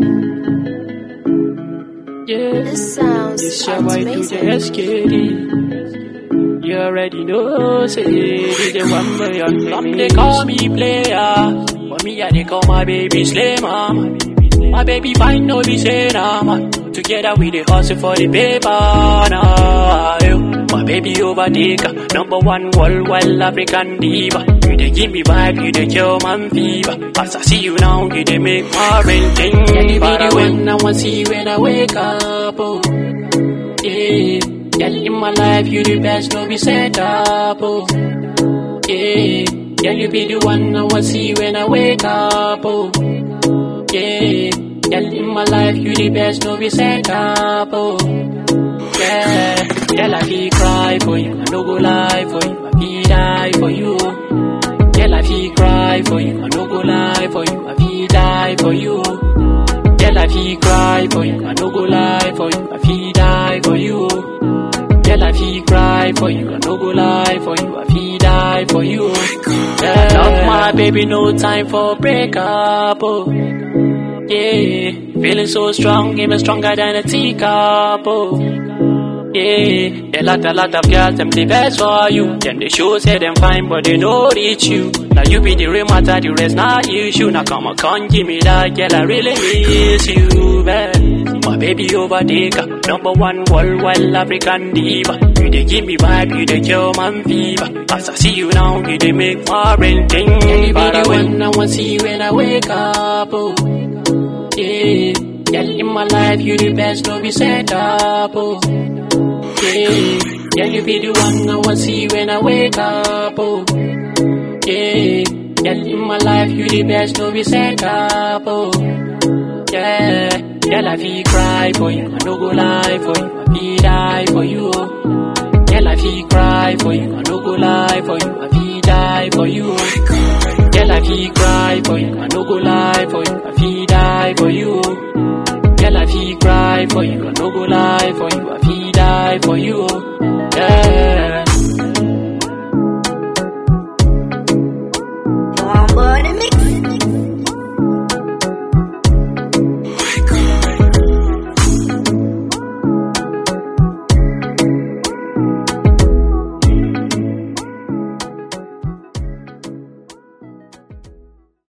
Yeah, This sounds this your boy do the SKD. You already know, say DJ one million. Some they call me player, but me I they call my baby slay mama. My baby fine, no be say nah man. Together we dey hustle for the paper nah. yo. My baby overtaker, number one worldwide African diva. You dey give me vibe, you dey kill man fever. As I see you now, you dey make my brain think. Yeah, you be the one I want see when I wake up. Oh. Yeah, girl in my life, you the best, no be set up. Oh. Yeah, girl you be the one I want see when I wake up. Oh. Yeah, girl in my life, you the best, no be set up. Oh. Yeah, girl I feel cry for you, I no go lie for you, I feel die for you. Girl I feel cry for you, I no go lie for you, I feel die for you. Girl I feel cry for you, I no go lie for you, I feel die for you. Girl I feel cry for you, I no go lie for you, I feel die for you. Yeah, love my baby, no time for breakup. Oh. Yeah, feeling so strong, even stronger than a teacup. Oh. Yeah, a lot, a lot of girls, them the best for you. Them they show say them fine, but they know reach you. Now you be the real matter, the rest not issue. Now come on, come give me that, girl, I really miss you, man. My baby overtaker, number one worldwide African diva. You they give me vibe, you they kill man fever. As I see you now, you they make my brain think. Yeah, you be the one I want see when I wake up. Oh. Yeah, girl in my life, you the best, no be set up. Oh. Yeah, girl you be the one I want see when I wake up. Oh. Yeah, girl in my life, you the best, no be set up. Oh. Yeah, girl I feel cry for you, I no go lie for you, I feel die for you. Oh. Girl I feel cry for you, I no go lie for you, I feel die for you. Oh. Girl I feel cry for you, I no go lie for you, I feel die for you. Girl I feel cry for you, I no go lie for you, I feel die for you. Yeah.